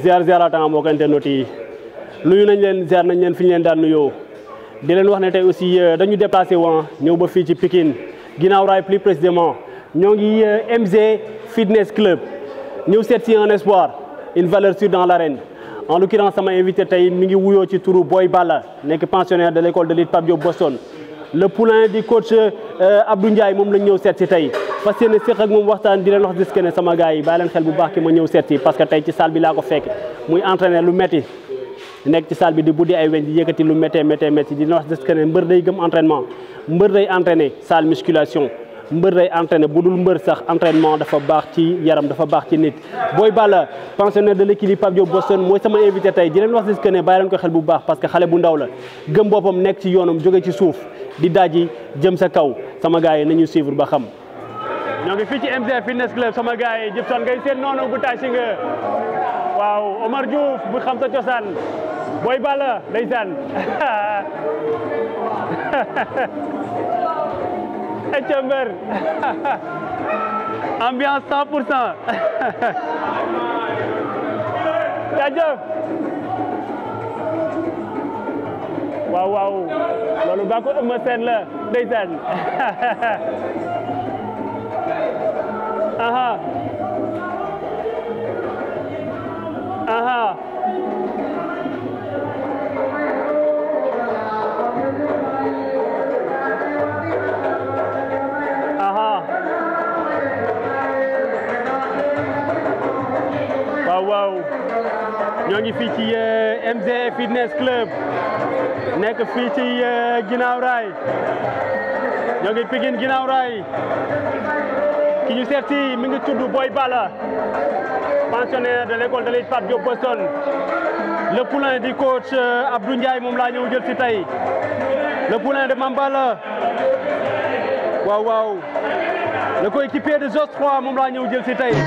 ziar ziaratan mbokk internet yi nuyu nañ leen ziar nañ leen fi ñu leen daan nuyoo di leen wax ne tey aussi dañu déplacé woon ñëw ba fii ci Pikine ginnaaw raay plus précisément ñoo ngi MG Fitness Club ñëw seet si un espoir une valeur sûre dans l'arène en l'occurrence sama invité tey mi ngi wuyoo ci turu Boy Balla nekk pensionnaire de l'école de lutte Pape Diop Boston le poulain du coach Abdou Ndiaye moom lañ ñëw seet si tey fas yéene séq ak moom waxtaan di leen wax dis que ne sama gars yi bàyyi leen xel bu baax ki ma ñëw seet si parce que tey ci salle bi laa ko fekk muy entraîner lu metti nekk ci salle bi di buddi ay weñ di yëkkati lu méttee méttee métti di wax dis que ne mbër day gëm entraînement mbër day entraîner salle musculation mbër day entraîner bu dul mbër sax entraînement dafa baax ci yaram dafa baax ci nit Boy Balla pensionnaire de l'équipe Pape Diop Boston mooy sama invité tey di leen wax dis que ne bàyyi leen ko xel bu baax parce que xale bu ndaw la gëm boppam nekk ci yoonam jóge ci suuf di daaji jëm sa kaw sama gars yi nañu suivre ba xam ñoo ngi fii ci MG Fitness Club sama gars yi Jibson ngay seen noonu bu taasi nga waaw Omar Diouf bu xam sa cosaan Boy Balla ndeysaan ecca mbër ambiance cent pour cent jaajëf waaw waaw loolu baa ko ëmma seen la ndeysaan aha aha aha waaw waaw ñoo ngi fii ci MG Fitness Club nekk fii ci ginnaaw raay ñoo ngi Pikine ginnaaw raay ki ñu seet si mi ngi tudd Boy Balla pensionnaire de l'école de lutte Pape Diop Boston le poulain du coach Abdou Ndiaye moom laa ñëw jël si tey le poulain de Mambala waaw waaw le coéquipier de Jos 3 moom laa ñëw jël si tey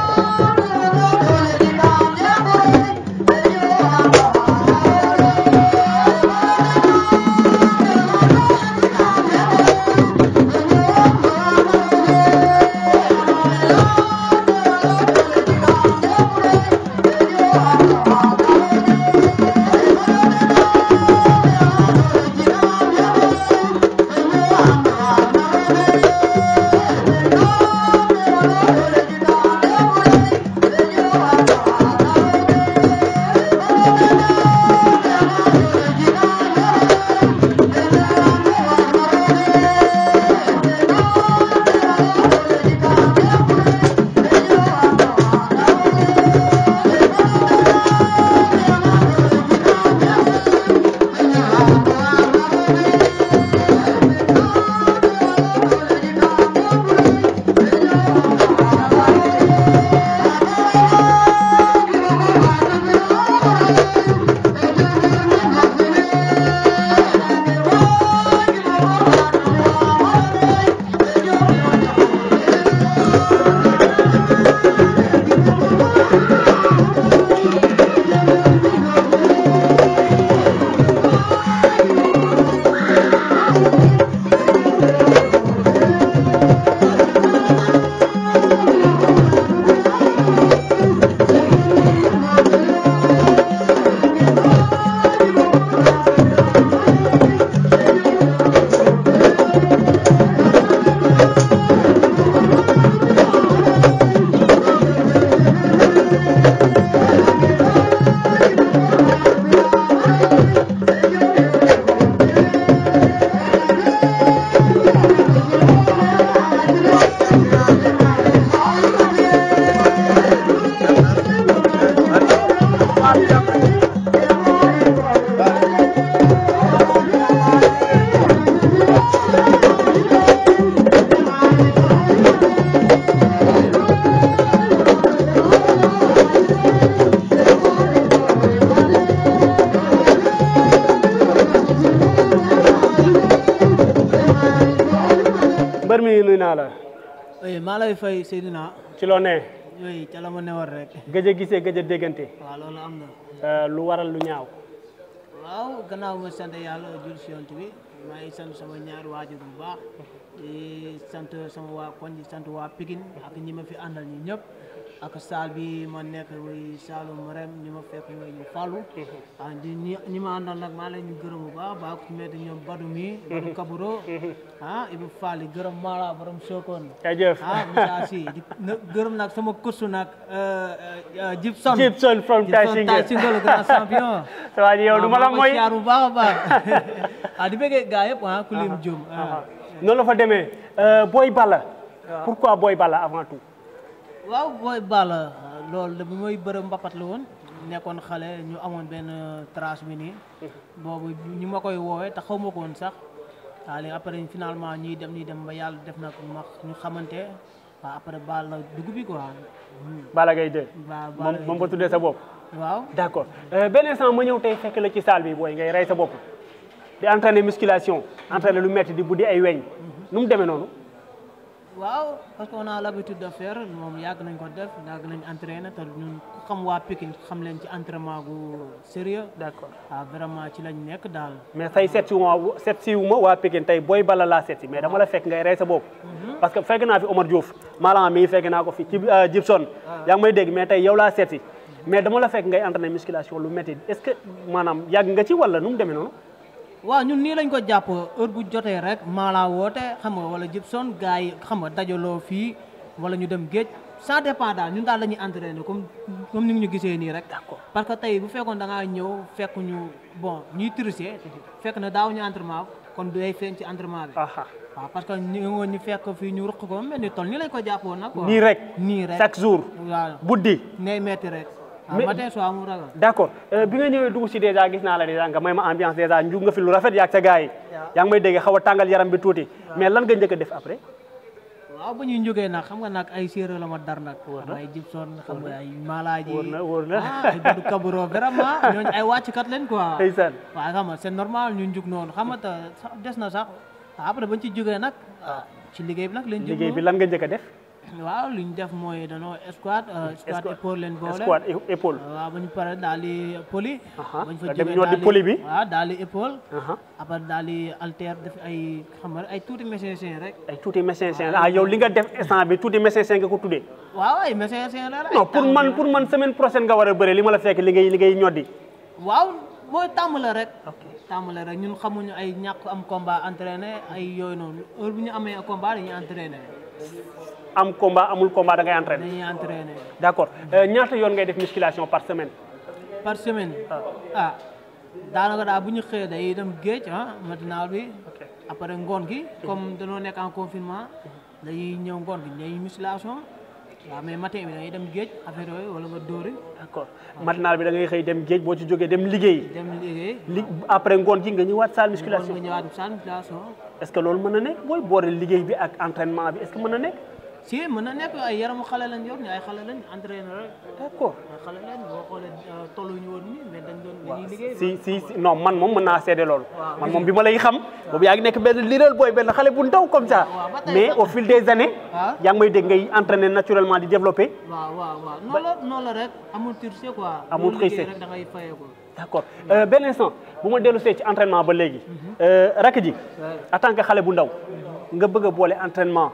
mbër mi nuyu naa la oui maa lay fay Seydina ci loo ne oui ca la ma newoon rek gëj a gisee gëj a déggante waaw loolu am na Euh, lu waral lu ñaaw waaw gannaaw ma sant yàlla jul si yont bi maa ngi sant sama ñaari waajur bu baax di sant sama waa koñ di sant waa Pikine ak ñi ma fi àndal ñi ñëpp ak saal bi ma nekk muy Saalum Rem ñi ma fekk mooy ñu Fallou ah di ñi ñi ma àndal nag maa leen ñu gërëm bu baax baax ku ci mel ni ñoom Badou mi Badou Kaburo ah Ibou Fall gërëm Mala borom Sokone jaajëf ah Moussa Sy di na- gërëm nag sama kursu nag Gibson Gibson from Gibson Tay Tay Single Single grand champion ça va yow du ma la maa mooy ngi siyaar bu baax a baax ah di bëggee gaa yëpp ah ku lim jum ah. noonu la fa demee Boy Balla pourquoi Boy Balla avant tout waaw booy Balla loolu de bi mooy bërëm mbapat la woon nekkoon xale ñu amoon benn trace bi nii boobu ñu ma koy woowee te xaw ma ko woon sax waaw léegi après finalement ñuy dem ñuy dem ba yàlla def na ko ma ñu xamante waaw après Balla dugub bi quoi Balla Gaye 2 waaw moom moom nga tuddee sa bopp waaw d'accord benn instant ma ñëw tey fekk la ci salle bi booy ngay rey sa bopp di entraîner musculation entraîner lu metti di buddi ay weñ nu mu demee noonu waaw parce que on a l'habitude de faire moom yàgg nañ ko def yàgg nañ entraîner te ñun ku xam waa Pikine xam leen ci entraînement gu sérieux d'accord waaw vraiment ci lañ nekk daal mais tey seet si wu ma seet si wu ma waa Pikine tey Boy Balla laa seet si mais dama la fekk ngay rey sa bopp parce que fekk naa fi Omar Diouf Malang mii fekk naa ko fi ci Gibson yaa ngi may dégg mais tey yow laa seet si mais dama la fekk ngay entraîner musculation lu metti est-ce que maanaam yàgg nga ci wala nu mu demee noonu waaw ñun nii lañ ko jàpp heure bu jotee rek maalaa woote xam nga wala Gibson gars yi xam nga dajaloo fii wala ñu dem géej ça dépend daal ñun daal la ñuy entraîner comme comme ni nga ñu gisee nii rek. D'accord. parce que tey bu fekkoon da ngaa ñëw fekk ñu bon ñuy tricher fekk na daaw ñu entraînement kon day feeñ ci entraînement bi. aha waaw parce que ñu ngi woon ñu fekk fii ñu ruq ko mel ni toll nii lañ ko jàppoon nag. quoi. nii rek nii rek chaque jour waaw buddi nay metti rek. Mais- waaw matin soir mu ragal. d'accord Euh, bi nga ñëwee dugg si déjà gis naa la déjà nga may ma ambiance déjà njug nga fi lu rafet yaag sa gars yi yaa ngi may dégg xaw a tàngal yaram bi tuuti mais lan nga njëkk a def après waaw ba ñuy jógee nag xam nga nag ay séeréer la ma dar nag. xam ay Gibson xam nga ay Malaaji. wóor na wóor na ah ay Badou Kaburo vraiment ñooñu ay wàcckat leen quoi. ndeysaan waaw xam nga c'est normal ñu njug noonu xam nga te sax des na sax après bañ ci jógee nag ah, ci liggéey bi nag lañ jëm liggéey bi lan nga njëkk a def waaw li ñu def mooy danoo squat euh, squat Squat. épaule leen boole. squat é- épaule waaw ba ñu pare daal di poli. Aha, bañ fa nga dem jógee ñoo di daal poli bi. waaw daal di épaule. aha après daal di alter def ay xam nga rek ay tuuti mécanicien rek. ay tuuti mécanicien ah yow li nga def instant bi tuuti mécanicien nga ko tuddee waaw ay mécanicien la rek. non pour man pour man semaine prochaine nga war a bëre li ma la fekk li ngay li ngay ñoddi waaw mooy tàmm la rek. ok tàmm la rek ñun xamuñu ay ñàkk am combat entraîné ay yooyu noonu heure bu ñu amee combat dañuy entraîné am combat amul combat da ngay entraîner dañuy entraîné d'accord Euh, ñaata yoon ngay def musculation par semaine par semaine. ah daanaka daal bu ñu xëyee day dem géej ah matinal bi. ok après ngoon gi comme dañoo nekk en confinement dañuy ñëw ngoon gi ñooy musculation waaw mais matin bi dañuy dem géej affaire yooyu wala nga dóori d'accord matinal bi da ngay xëy dem géej boo ci jógee dem liggéey dem liggéey. li après ngoon gi nga ñëwaat salle ngoon musculation nga ñëwaat salle musculation. est-ce que loolu mën na nekk booy boole liggéey bi ak entraînement bi est-ce que mën na nekk si mën na nekk ay yaramu xale lañ yor ni ay xale lañ entraîné rek d'accord ay xale lañ boo xoolee tolluñu woon nii mais dañ doon dañuy liggéey. si si si non man moom mën naa seede loolu Waaw. man moom bi ma lay xam boobu yaa ngi nekk benn liral booy benn xale bu ndaw comme ça waaw, ba tey mais sax. au fil des années Ah. yaa ngi may dégg ngay entraîner naturellement di développer waaw waaw waaw noonu la noonu la rek amul tricher quoi. Amul Boo liggéey tricher. rek da ngay fayee ko. d'accord Euh, benn instant bu ma dellu see ci entraînement ba léegi rakk ji en tant que xale bu ndaw nga bëgg a boole entraînement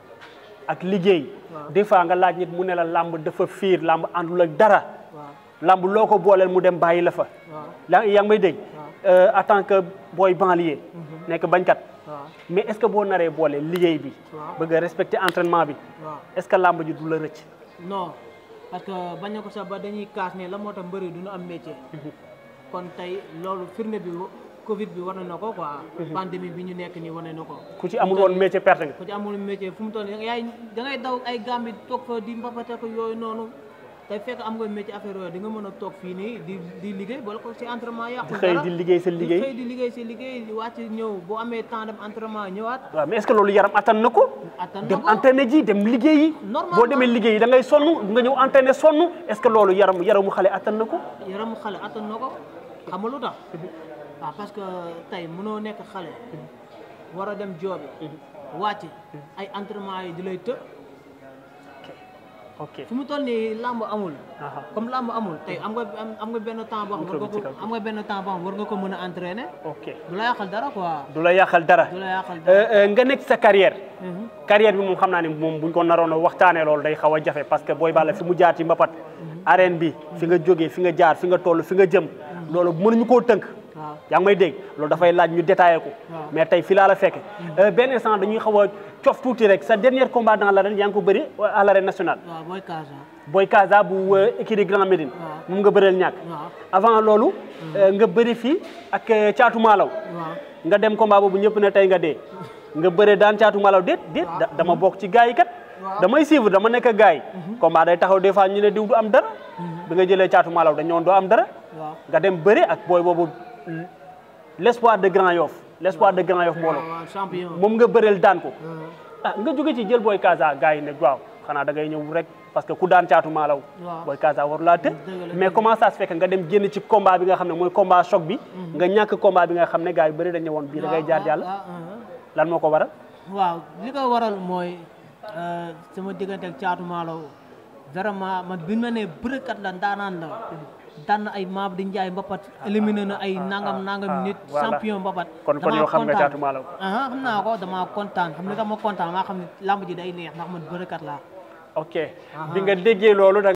ak liggéey des fois nga laaj nit mu ne la làmb dafa fiir làmb àndul ak dara waaw làmb loo ko booleel mu dem bàyyi la fa waaw yaa yaa ngi may dégg Euh, en tant que booy banlieue nekk bañkat waaw mais est-ce que boo naree boole liggéey bi waaw. bëgg a respecter entraînement bi waaw. est-ce que làmb ji du la rëcc non parce que bañ na ko sax ba dañuy kaas ne la moo tax mbëri du ñu am métier. kon tey loolu firnde bi Covid bi wane na ko quoi. pandémie bi ñu nekk nii wane na ko. ku ci amul woon métier perte nga ku ci amul métier fu mu toll nii yaay da ngay daw ay gambi toog fa di mbapate ko yooyu noonu tey fekk am nga métier affaire yooyu di nga mën a toog fii nii di di liggéey boole ko ci entraînement yàqu di xëy di liggéey sa di liggéey xëy di liggéey si liggéey di wàcc ñëw boo amee temps dem entraînement ñëwaat waaw mais est-ce que loolu yaram attan na ko attan na dem ko entraîner ji dem liggéeyi Normalement. boo demee liggéeyi da ngay sonn nga ñëw entraîner sonn est-ce que loolu yaram yaramu xale attan na ko yaramu xale attan na ko xam nga lu tax waaw parce que tey mënoo nekk xale war a dem joobi wàcc ay entraînement yi di lay të ok fu mu toll nii làmb amul aha comme làmb amul tey am nga am am nga benn temps boo xam war nga Micro bi ci ko kaw. am nga benn temps boo xam war nga ko mën a entraîner ok du la yàqal dara quoi du la yàqal dara du la yàqal dara Euh, euh, nga nekk sa carrière Mhm. carrière bi moom xam naa ne moom buñ ko naroon a waxtaanee loolu day xaw a jafe parce que Boy Balla fi mu jaar ci mbapat arène bi fi nga jógee fi nga jaar fi nga toll fi nga jëm loolu mënuñu koo tënk waaw yaa ngi may dégg loolu dafay laaj ñu détaillé ko Waaw. mais tey fi laa la fekke Euh, benn instant dañuy xaw a cof tuuti rek sa dernier combat dans l'arène yaa ngi ko bëri à l'arène nationale waaw booy Casa Boy Kaza bu euh, écurie Grand Médine Waaw. moom nga bëreel ñàkk waaw avant loolu euh, nga bëri fii ak euh, caatu maalaw waaw nga dem combat boobu ñëpp ne tey nga dee nga bëre daan caatu malaw déet déet da- dama bokk ci gars yi kat Waaw. damay suivre dama nekk gars yi combat day taxaw des fois ñu ne diw du am dara bi nga jëlee caatu malaw dañ ñëwoon doo am dara waaw nga dem bëre ak booy boobu l'espoir de Grand Yoff l'espoir de Grand Yoff mbooloo waaw champion moom nga bëreel daan ko Mhm. ah nga jóge ci jël booy Kaza gars yi ne waaw xanaa da ngay ñëw rek parce que ku daan caatu maalaw Waaw. booy Kaza waru laa të Dëgg la, mais comment ça se fait que nga dem génn ci combat bi nga xam ne mooy combat choc bi nga ñàkk combat bi nga xam ne gars yu bëri dañ ne woon bii da ngay jaar jàll waaw, waaw, lan moo ko waral waaw li ko waral mooy euh, sama diggante ak caatu maalaw vraiment man bi ma nee bërëkat la ndaanaan la daan na ay maam di njaay mbapat éliminé na ay nangam nangam nit voilà. champion mbapat kon kon damaa yow xam nga kontaan. caatu maalaw ah xam naa ko damaa kontaan xam ne dama kontaan maa xam ne lamb ji day neex ndax man bërëkat laa ok bi nga déggee loolu da